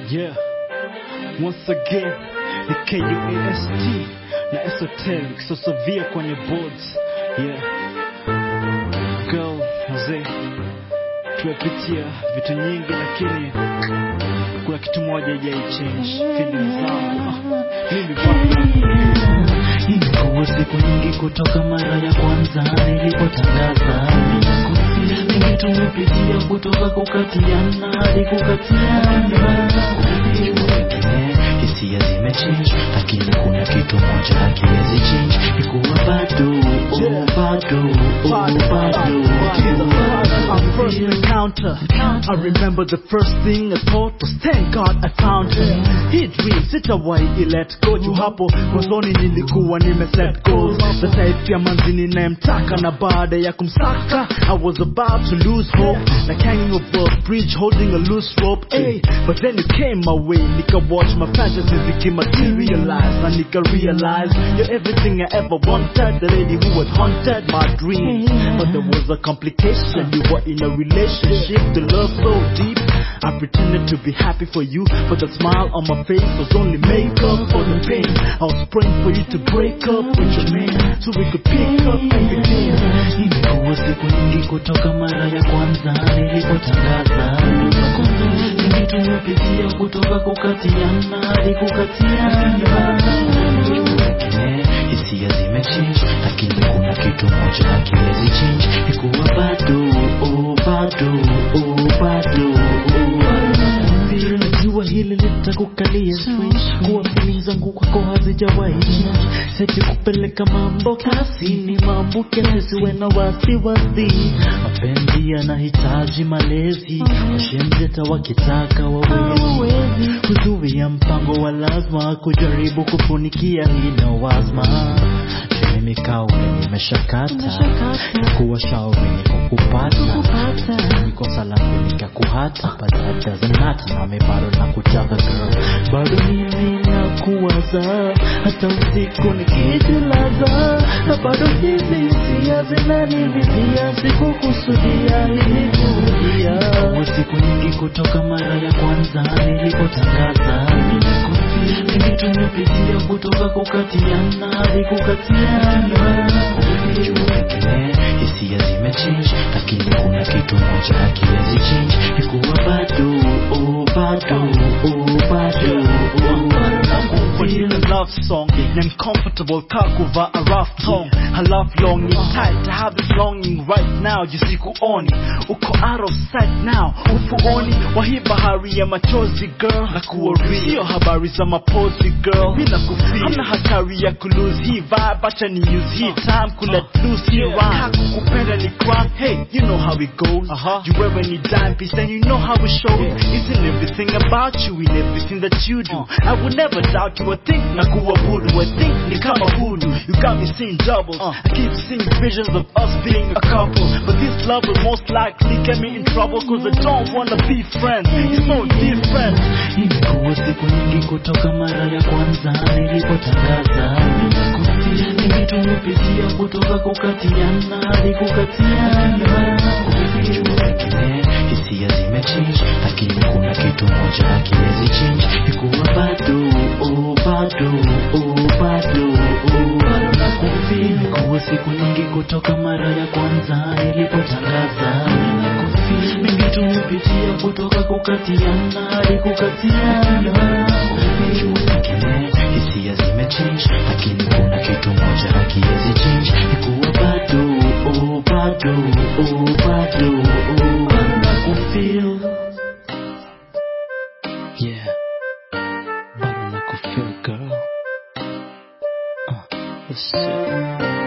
Yeah, once again ni KUAST na esoteric sosavia kwenye boards. Yeah, girl mzee, tumepitia vitu nyingi, lakini kuna kitu moja haijai change feelings zangu. Ah, Mimi bado Imekuwa siku nyingi kutoka mara ya kwanza nilipotangaza Mingi tumepitia kutoka kukatiana hadi kukatiana Wengine hisia zimechange lakini kuna kitu moja hakiwezi change Ikuwa bado, oh bado, oh bado Our first encounter. I remember the first thing I thought was thank God I found her. Hii dream sitawahi let go juu hapo mwanzoni nilikuwa nime set goals. The type ya manzi ninayemtaka na baada ya kumsaka I was about to lose hope like hanging over a bridge holding a loose rope. Hey, but then you came my way nika watch my fantasies became materialized and nika realize you're everything I ever wanted. The lady who had haunted my dreams, but there was a complication. You were in a relationship, the love so deep. I pretended to be happy for you, but the smile on my face was only makeup for the pain. I was praying for you to break up with your man, so we could pick up and begin. Imekuwa siku nyingi kutoka mara ya kwanza nilipotangaza Mingi tumepitia kutoka kukatiana hadi kukatiana Wengine hisia zimechange lakini kuna kitu moja hakiwezi change Ikuwa bado, oh bado, oh bado, oh bado Najua hili litakukalia switch Kuwa feelings zangu kwako hazijawahi change Seti kupeleka mambo kasi ni maambuke nisiwe na wasiwasi Mapenzi yanahitaji malezi Washemzeta wakitaka wawezi Kuzuia mpango wa lazima Kujaribu kufunikia hino wazma mimi kauli nimeshakata kuwa shauri ni kukupata nikosa langu nikakuhata but that doesn't matter nami bado nakutaka girl bado mimi nakuwaza hata usiku nikijilaza na bado hizi hisia zinanivizia sikukusudia ili kurudia siku nyingi kutoka mara ya kwanza nilipotangaza mingi tumepitia kutoka kukatiana hadi kukatiana wengine hisia zimechange lakini kuna kitu moja hakiwezi change ikuwa bado oh bado oh bado oh When in a love song, I'm comfortable kakuva a rough tongue. I love longing tight to have this longing right now. Jisikuoni, uko out of sight now. Ufuoni wa hii bahari ya machozi girl, na kuwa real. Sio habari za mapozi girl, bila kufeel. Hamna hatari ya kulose hii vibe, acha ni use hii time kulet loose hii rhyme. Kukupenda ni crime, hey, you know how it goes. Uh-huh. You wear any dime piece and you know how it shows. Isn't everything about you in everything that you do? I would never doubt you. I think nakuwa voodoo. I think ni kama voodoo. You got me seeing doubles. I keep seeing visions of us being a couple. But this love will most likely get me in trouble cause I don't wanna be friends. It's so different. Imekuwa siku nyingi kutoka mara ya kwanza nilipotangaza Mingi tumepitia kutoka kukatiana hadi kukatiana Wengine hisia zimechange lakini kuna kitu moja hakiwezi change Ikuwa bado, oh bado, oh bado, oh bado nakufeel Imekuwa siku nyingi kutoka mara ya kwanza nilipotangaza Mingi tumepitia kutoka kukatiana hadi kukatiana Wengine hisia zimechange lakini kuna kitu moja hakiwezi change Ikuwa bado, oh bado, oh bado, oh bado nakufeel Yeah. Bado nakufeel girl. Uh, let's see.